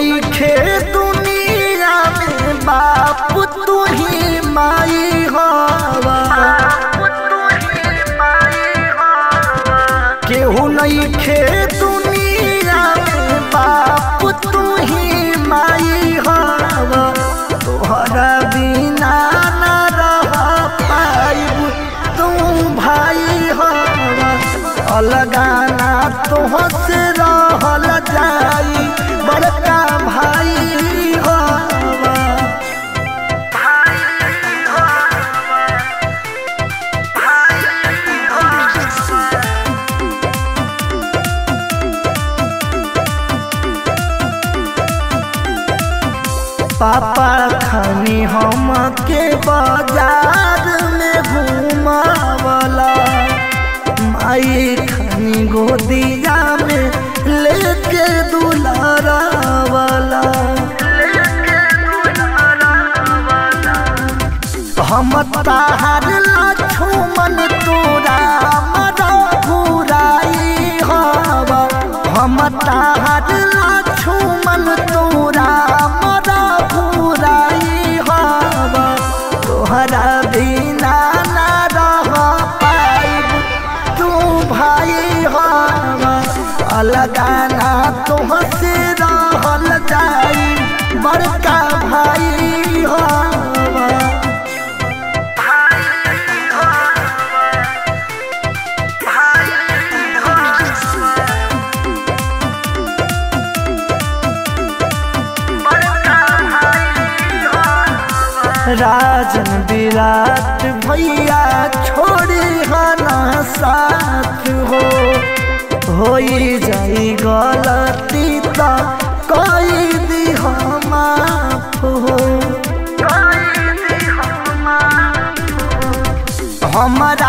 नईखे दुनिया में बाप तू ही माई हवा केहू नईखे दुनिया में बाप तू ही माई हवा तोहरा बिना ना रह पाइब तू भाई हवा अलगाना तुहसे रहल जाई बड़का भाई हवा पापा खानी हम के बाजार में घुमावला माई खानी गोदिया में लेके दुलारावला हम ताहार लक्ष्मण तोरा मरा घुराई हवा हम ताहार लक्ष्मण तोरा मरा घुराई हवा तोहरा बिना ना रह पाइब तू भाई हवा अलगाना तुहसे रहल जाई बड़का भाई हवा राजन विराट भैया छोड़ी हना साथ हो होई जाई गलती त कई दी माफ हो हमारा